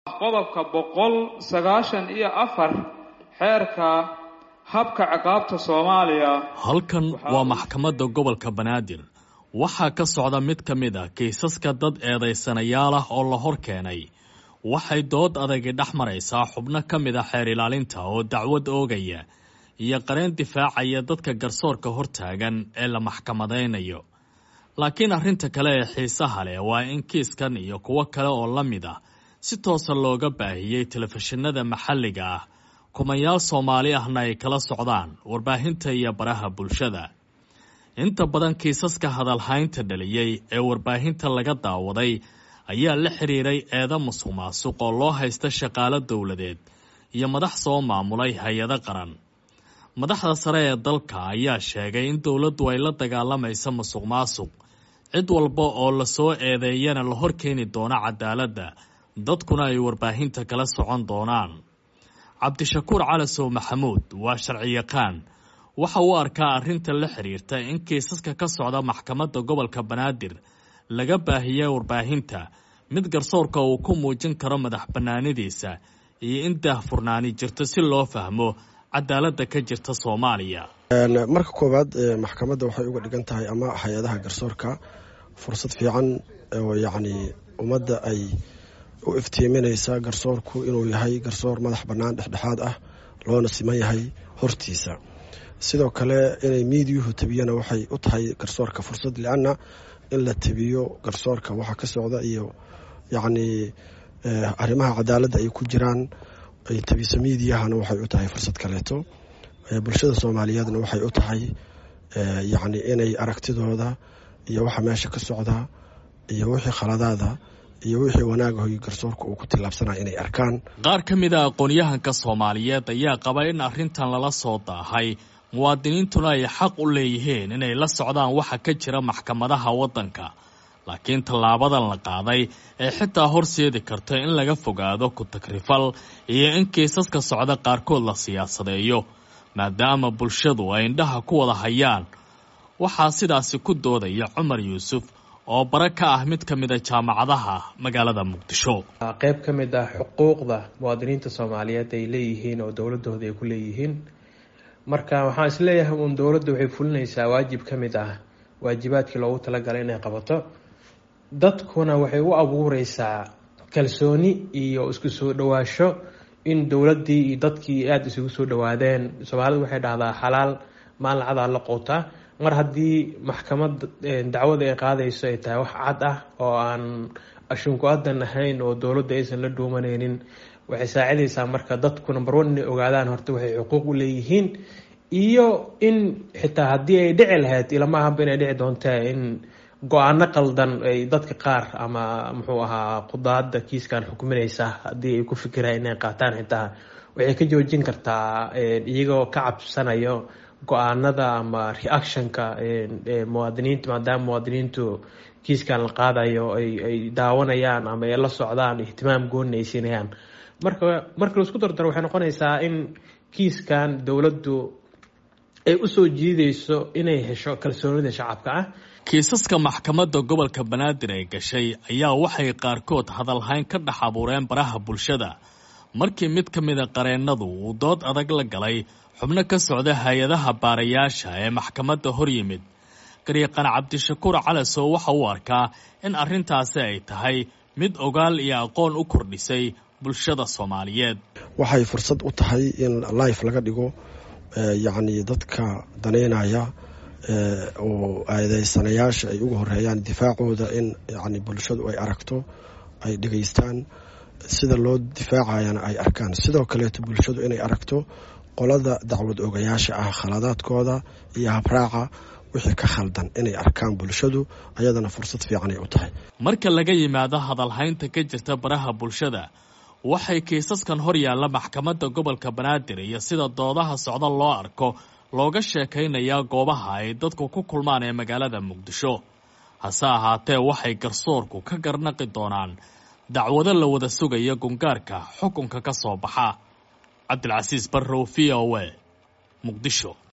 qodobka boqol sagaashan iyo afar xeerka habka ciqaabta soomaaliya halkan waa maxkamadda gobolka banaadir waxaa ka socda mid ka mid a kiisaska dad eedaysanayaal ah oo la hor keenay waxay dood adagi dhex maraysaa xubno ka mid a xeer ilaalinta oo dacwad oogaya iyo qareen difaacaya dadka garsoorka hortaagan ee la maxkamadaynayo laakiin arrinta kale ee xiisaha leh waa in kiiskan iyo kuwo kale oo la mid ah si toosa looga baahiyey telefishinada maxalliga ah kumayaal soomaali ahna ay kala socdaan warbaahinta iyo baraha bulshada inta badan kiisaska hadalhaynta dhaliyey ee warbaahinta laga daawaday ayaa la xiriiray eeda musuq maasuq oo loo haysta shaqaalo dowladeed iyo madax soo maamulay hay-ado qaran madaxda sare ee dalka ayaa sheegay in dowladdu ay la dagaalamaysa musuq maasuq cid walba oo lasoo eedeeyana la hor keeni doono cadaaladda dadkuna ay warbaahinta kala socon doonaan cabdishakuur calasow maxamuud waa sharciyaqaan waxa uu arkaa arrinta la xiriirta in kiisaska ka socda maxkamadda gobolka banaadir laga baahiyey warbaahinta mid garsoorka uu ku muujin karo madax bannaanidiisa iyo in daahfurnaani jirto si loo fahmo cadaaladda ka jirta soomaaliya marka koowaad maxkamadda waxay uga dhigan tahay ama hay-adaha garsoorka fursad fiican oo yacni ummadda ay u iftiiminaysa garsoorku inuu yahay garsoor madax bannaan dhexdhexaad ah loona siman yahay hortiisa sidoo kale inay miidiyuhu tabiyana waxay u tahay garsoorka fursad lianna in la tabiyo garsoorka waxa ka socda iyo yacnii arrimaha cadaaladda ay ku jiraan ay tabiso miidiyahana waxay u tahay fursad kaleeto bulshada soomaaliyeedna waxay u tahay yacni inay aragtidooda iyo waxa meesha ka socda iyo wixii khaladaada iyo wixii wanaagahoy garsoorka uu ku tillaabsanaya inay arkaan qaar ka mid a aqoon-yahanka soomaaliyeed ayaa qaba in arrintan lala soo daahay muwaadiniintuna ay xaq u leeyihiin inay la socdaan waxa ka jira maxkamadaha waddanka laakiin tallaabadan la qaaday ee xitaa horseedi karta in laga fogaado ku-tagrifal iyo in kiisaska socda qaarkood la siyaasadeeyo maadaama bulshadu ay indhaha ku wada hayaan waxaa sidaasi ku doodaya cumar yuusuf oo bara ka ah mid ka mid a jaamacadaha magaalada muqdisho qayb ka mid ah xuquuqda muwaadiniinta soomaaliyeed ay leeyihiin oo dowladooda ay ku leeyihiin marka waxaan isleeyahay uun dowladda waxay fulinaysaa waajib ka mid ah waajibaadkii loogu talagalay inay qabato dadkuna waxay u abuureysaa kalsooni iyo isku soo dhawaasho in dowladdii iyo dadkii aada isugu soo dhawaadeen soomaalidu waxay dhahdaa xalaal maalin cadaa la qootaa mar haddii maxkamad dacwada ay qaadayso ay tahay wax cad ah oo aan ashunku adan ahayn oo dowladda aysan la dhuumaneynin waxay saacidaysaa marka dadku number one inay ogaadaan horta waxay xuquuq u leeyihiin iyo in xitaa haddii ay dhici lahayd ilama ahanba inay dhici doonta in go-aano qaldan ay dadka qaar ama muxuu ahaa qudaada kiiskan xukuminaysa haddii ay ku fikiraan inay qaataan xitaa waxay ka joojin kartaa iyagoo ka cabsanayo go-aanada ama reactionka muwaadiniinta maadaama muwaadiniintu kiiskan la qaadayo ay daawanayaan ama ay la socdaan ihtimaam gooni ay siinayaan marka marka laisku dardaro waxay noqonaysaa in kiiskan dowladdu ay usoo jiidayso inay hesho kalsoonida shacabka ah kiisaska maxkamadda gobolka banaadir ay gashay ayaa waxay qaarkood hadalhayn ka dhex abuureen baraha bulshada markii mid ka mida qareennadu uu dood adag la galay xubno ka socda hay-adaha baarayaasha ee maxkamadda hor yimid garyaqaan cabdishakuur calasow waxa uu arkaa in arrintaasi ay tahay mid ogaal iyo aqoon u kordhisay bulshada soomaaliyeed waxay fursad u tahay in life laga dhigo yacni dadka daneynaya oo eedeysanayaasha ay uga horeeyaan difaacooda in yani bulshadu ay aragto ay dhegaystaan sida loo difaacayana ay arkaan sidoo kaleeto bulshadu inay aragto qolada dacwad ogayaasha ah khaladaadkooda iyo habraaca wixii ka khaldan inay arkaan bulshadu ayadana fursad fiicanay u tahay marka laga yimaado hadalhaynta ka jirta baraha bulshada waxay kiisaskan hor yaalla maxkamadda gobolka banaadir iyo sida doodaha socda loo arko looga sheekaynayaa goobaha ay dadku ku kulmaan ee magaalada muqdisho hase ahaatee waxay garsoorku ka garnaqi doonaan dacwado la wada sugaya gungaarka xukunka ka soo baxa cabdilcasiis barrow v o a muqdisho